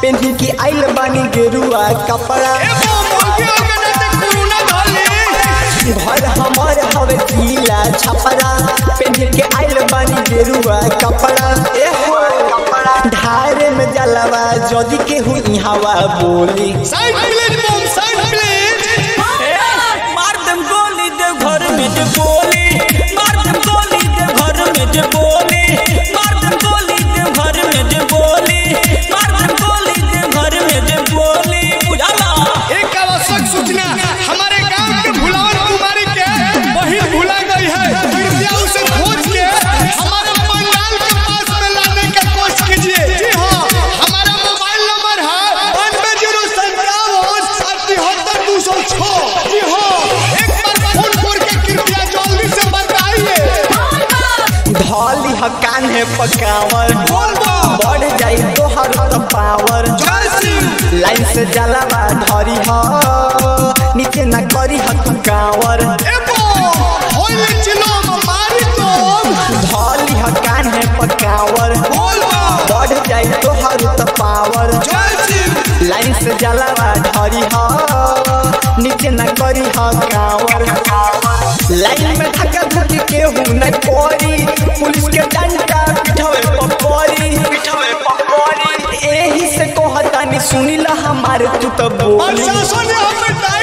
पेन्ही के आइल बानी गेरुआ कपड़ा घर हमार हवे गीला छपरा पेन्ही के आइल बानी गेरुआ कपड़ा ए हो ढारे में जलवा जदी के हुई हवा बोली मार दम गोली दे घर में जे बोली मार दम गोली दे घर में जे बोली मार दम गोली दे घर में जे बोली मार दम गोली दे घर में जे बोली बुझाला एक आवश्यक सूचना हमारे गांव के भुलावन कुमारी के बहिन भुला गई है कृपया उसे खोज के हमारे पंडाल के पास में लाने का कोशिश कीजिए जी हाँ हमारा मोबाइल नंबर है बानवे जीरो संतावन तिहत्तर दो सौ छः जी हाँ एक बार फोन करके कृपया जल्दी से बताइए धौली ह कान है पकावर बोल बा। बढ़ जाई तोहर त पावर जय सिंह लाइन से जलवा धरी ह नीचे न करी ह तू कावर एबो होइले चिलो मारी तो धौली ह कान है पकावर बोल बा। बढ़ जाई तोहर त पावर जय सिंह लाइन से जलवा धरी ह नीचे न करी ह कावर लाइन में धक्का धक्की केहू न कोरी पुलिस के डंडा पिठवे पपरी पिठवे पपरी एही से कहतानी सुनिला हमारे तू तो बोली प्रशासन ने हमें